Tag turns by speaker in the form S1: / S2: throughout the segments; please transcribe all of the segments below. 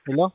S1: Hello?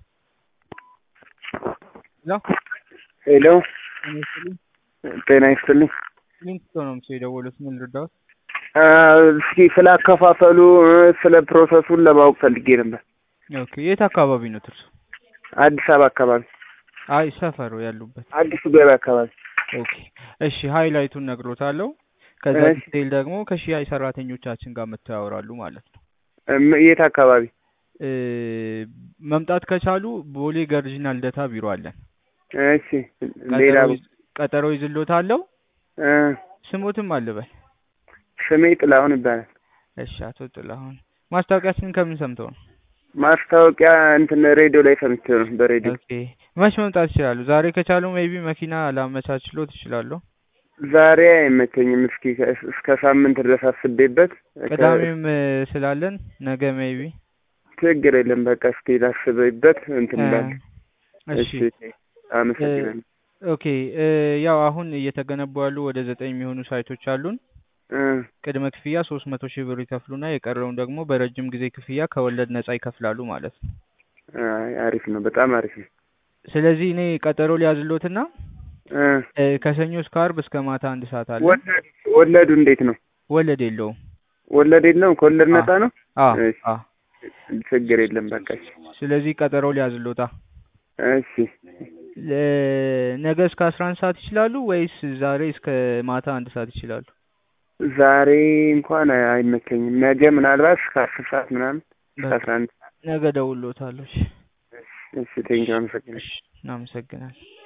S1: Hello?
S2: ሄሎ
S1: ጤና ይስጥልኝ።
S2: ጤና ይስጥልኝ።
S1: ሊንክቶ ነው ምስል የደወሉት። ምን ልርዳዎት?
S2: አ፣ እስኪ ስለ አከፋፈሉ እ፣ ስለ ፕሮሰሱን ለማወቅ ፈልጌ ነበር።
S1: ኦኬ። የት አካባቢ ነው እርሱ?
S2: አዲስ አበባ አካባቢ፣
S1: አይ ሰፈሩ ያሉበት።
S2: አዲሱ ገበያ አካባቢ።
S1: ኦኬ። እሺ ሃይላይቱን ነግሮታለሁ። ከዛ
S2: እሺ።
S1: ዲቴይል ደግሞ ከሽያጭ ሰራተኞቻችን ጋር መጥተው ያወራሉ ማለት ነው።
S2: እም፣ የት አካባቢ?
S1: እ፣ መምጣት ከቻሉ ቦሌ ገርጂና ልደታ ቢሮ አለን።
S2: እሺ። ሌላ
S1: ቀጠሮ ይዝ- ቀጠሮ ይዝሎታለሁ።
S2: እ፣
S1: ስሞትም አልበል።
S2: ስሜ ጥላሁን ይባላል።
S1: እሺ አቶ ጥላሁን ማስታወቂያችንን ከምን ሰምተው ነው?
S2: ማስታወቂያ እንትን ሬዲዮ ላይ ሰምቼ ነው፣ በሬዲዮ
S1: ኦኬ መች መምጣት ይችላሉ? ዛሬ ከቻሉ ሜይቢ መኪና ላመቻችሎት ይችላሉ።
S2: ዛሬ አይመቸኝም። እስኪ ከ- እስከ ሳምንት ድረስ አስቤበት ከ-
S1: ቅዳሜም እ፣ ስላለን ነገ ሜይቢ
S2: ችግር የለም። በቃ እስኪ ላስብበት እንትን እላለሁ።
S1: እሺ
S2: እሺ፣ አመሰግናለሁ።
S1: ኦኬ እ፣ ያው አሁን እየተገነቡ ያሉ ወደ ዘጠኝ የሚሆኑ ሳይቶች አሉን።
S2: እ፣
S1: ቅድመ ክፍያ ሶስት መቶ ሺህ ብር ይከፍሉና የቀረውን ደግሞ በረጅም ጊዜ ክፍያ ከወለድ ነጻ ይከፍላሉ ማለት ነው።
S2: አይ፣ አሪፍ ነው፣ በጣም አሪፍ ነው።
S1: ስለዚህ እኔ ቀጠሮ ሊያዝሎትና
S2: እ፣
S1: እ፣ ከሰኞ እስከ አርብ እስከ ማታ አንድ ሰዓት አለ።
S2: ወለዱ ወለዱ እንዴት ነው?
S1: ወለድ የለውም።
S2: ወለድ የለውም? ከወለድ ነፃ ነው?
S1: አ
S2: እሺ፣
S1: አ
S2: ችግር የለም። በቃ እሺ።
S1: ስለዚህ ቀጠሮ ሊያዝሎታ
S2: እሺ፣
S1: ለ- ነገ እስከ አስራ አንድ ሰዓት ይችላሉ ወይስ ዛሬ እስከ ማታ አንድ ሰዓት ይችላሉ?
S2: ዛሬ እንኳን አይመቸኝም። ነገ ምናልባት እስከ አስር ሰዓት ምናምን እስከ
S1: በቃ
S2: አስራ አንድ
S1: ነገ ደውሎታለሁ። እሺ
S2: እሺ፣ ቴንኪው፣ አመሰግናለሁ።
S1: እሺ፣ እናመሰግናለን።